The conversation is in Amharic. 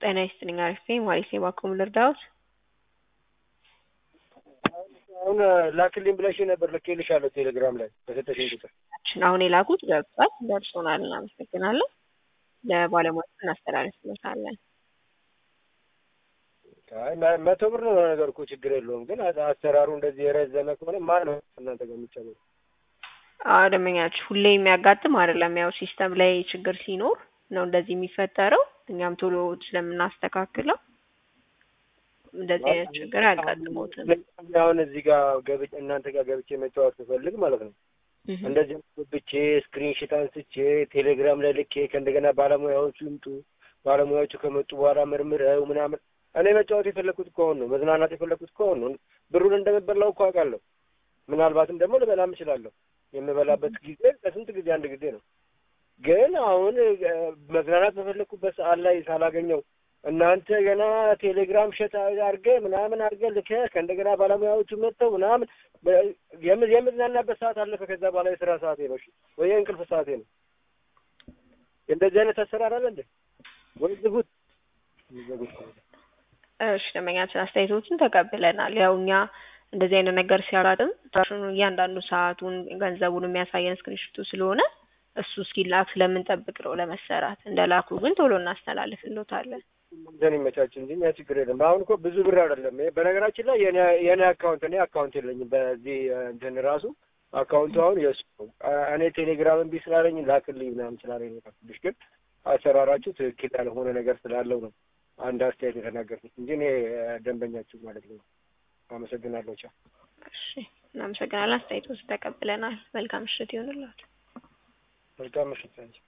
ጤና ይስጥልኝ አሪፍ ነኝ ማለት ነው። እባክዎ ምን ልርዳዎት? አሁን ላክልኝ ብለሽ ነበር ልኬልሻለሁ ቴሌግራም ላይ በሰጠሽኝ ቁጥር አሁን የላኩት ገብቷል፣ ደርሶናል። እናመሰግናለን። ለባለሙያዎች እናስተላልፍለታለን። አይ መ- መቶ ብር ነው ነገር እኮ ችግር የለውም። ግን አሰ- አሰራሩ እንደዚህ የረዘመ ከሆነ ማን ነው እናንተ ጋር የሚጫወተው? አዎ ደንበኛችሁ ሁሌ የሚያጋጥም አይደለም። ያው ሲስተም ላይ ችግር ሲኖር ነው እንደዚህ የሚፈጠረው። እኛም ቶሎ ስለምናስተካክለው እንደዚህ አይነት ችግር አያጋጥሞትም። አሁን እዚህ ጋር ገብቼ እናንተ ጋር ገብቼ መጫወት ስፈልግ ማለት ነው እህ እንደዚህ ብቼ ስክሪንሽት አንስቼ ቴሌግራም ላይ ልኬ ከእንደገና ባለሙያዎቹ ይምጡ ባለሙያዎቹ ከመጡ በኋላ መርምረው ምናምን እኔ መጫወት የፈለግኩት ከሆን ነው መዝናናት የፈለግኩት ከሆን ነው ብሩን እንደምበላው እኮ አውቃለሁ። ምናልባትም ደግሞ ልበላም እችላለሁ። የምበላበት ጊዜ ከስንት ጊዜ አንድ ጊዜ ነው። ግን አሁን እ፣ መዝናናት በፈለግኩበት ሰዓት ላይ ሳላገኘው እናንተ ገና ቴሌግራም ሸት አድርገህ ምናምን አድርገህ ልከህ ከእንደገና ባለሙያዎቹ መጥተው ምናምን በ- የም- የምዝናናበት ሰዓት አለፈ። ከዛ በኋላ የስራ ሰዓቴ ነው እሺ፣ ወይ የእንቅልፍ ሰዓቴ ነው። እንደዚህ አይነት አሰራር አለ እንዴ? ወይ ዝጉት ዝጉት። እሺ ደንበኛችን አስተያየቶችን ተቀብለናል። ያው እኛ እንደዚህ አይነት ነገር ሲያጋጥም ራሱን እያንዳንዱ ሰዓቱን ገንዘቡን የሚያሳየን ስክሪንሽቱ ስለሆነ እሱ እስኪላክ ስለምንጠብቅ ነው ለመሰራት። እንደላኩ ግን ቶሎ እናስተላልፍሎታለን። እንትን ይመቻች እንጂ እኛ ችግር የለም። አሁን እኮ ብዙ ብር አይደለም። ይሄ በነገራችን ላይ የኔ የኔ አካውንት እኔ አካውንት የለኝም በዚህ እ፣ እንትን ራሱ አካውንቱ አሁን የእሱ ነው። አ- እኔ ቴሌግራም እምቢ ስላለኝ ላክልኝ ምናምን ስላለኝ ነው የላኩልሽ። ግን አሰራራችሁ ትክክል ያልሆነ ነገር ስላለው ነው አንድ አስተያየት የተናገርኩት እንጂ እኔ እ፣ ደንበኛችሁ ማለት ነው። አመሰግናለሁ። ቻው። እሺ እናመሰግናለን። አስተያየቶችን ተቀብለናል። መልካም ምሽት ይሆንላችሁ። መልካም ምሽት።